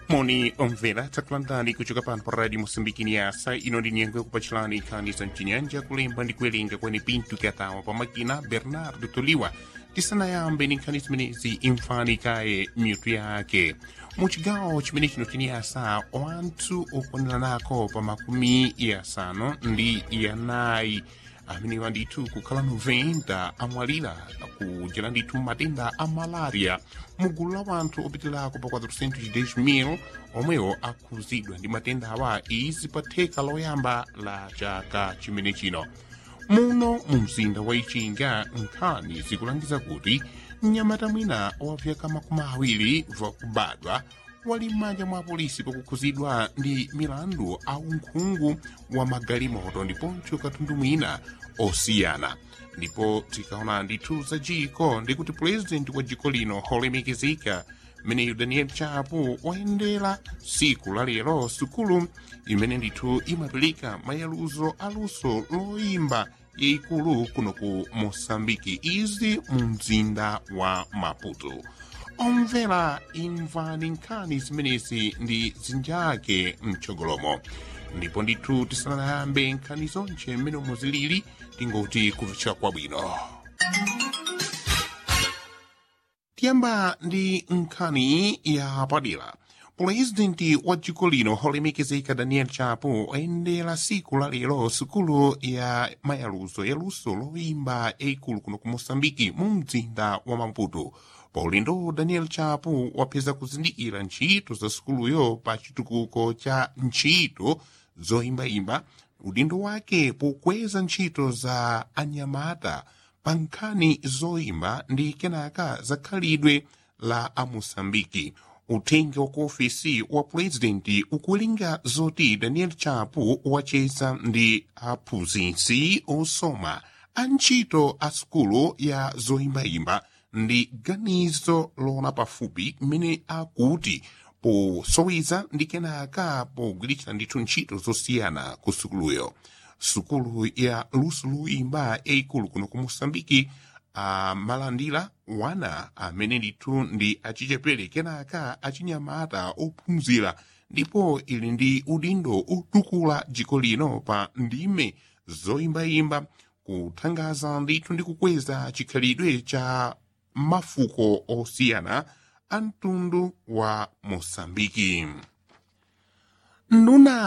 moni omvera takulandani kuchoka pano pa radio moçambique niasa ino ndi nyengo yakupachilani nkhani za mchinyanja kulemba ndi kuwerenga kwene pinto kyatawa pa makina bernardo toliwa tisanayambe ndi nkhani zimenezi imfani kaye mitu yake mu chigawo chimene chino chiniyasa wanthu okwaneranako pa makumi yasanu ndi yanayi amenewa ndithu kukhala 90 amwalira kujera ndithu matenda a malaria mugulu la wanthu opitirako pa 410,000 omwewo akhuzidwa ndi matenda awa izi pa theka loyamba la chaka chimene chino muno mu mzinda wa ichinga nkhani zikulangiza kuti mnyamata mwina wapyaka makumi awiri vakubadwa wali m'manja mwa polisi pakukhuzidwa ndi milandu a unkhungu wa magalimoto ndiponso katundu mwina osiyana ndipo tikaona ndithu za jiko ndikuti purezidenti wa jiko lino olemekezeka mmeneyu daniel chapo wayendera siku la lero sukulu imene ndithu imapeleka mayaluzo aluso loyimba yayikulu kuno ku mosambiki izi mu mzinda wa maputo omvera imvani nkhani zimenezi ndi zinjake mchogolomo ndipo ndithu tisanayambe nkhani zonse mmene muzilili tingoti kuvichika kwabwino tiyamba ndi nkhani ya padera purezidenti wa dziko lino olemekezeka daniel chapo ayendera siku la lero sukulu ya mayaluzo yaluso loyimba yayikulu kuno ku mosambiki mu mzinda wa maputo paulendo daniel chapo wapeza kuzindikira ntchito za sukuluyo pa chitukuko cha ntchito zoyimbayimba udindo wake pokweza ntchito za anyamata pa nkhani zoyimba ndi kenaka zakhalidwe la amosambiki uthenga wa ku ofisi wa purezidenti ukuwerenga zoti daniel chapo wacheza ndi aphunzitsi osoma a ntchito a sukulu ya zoyimbayimba ndi ganizo lona pafupi mmene akuti posoweza ndi kenaka pogwiritsa ndithu ntchito zosiyana ku sukuluyo sukulu ya luso luyimba yayikulu kuno ku mosambiki amalandira wana amene ndithu ndi achichepere kenaka achinyamata ophunzira ndipo ili ndi udindo otukula dziko lino pa ndime zoyimbayimba kuthangaza ndithu ndi kukweza chikhalidwe cha mafuko osiyana a mtundu wa mosambiki nduna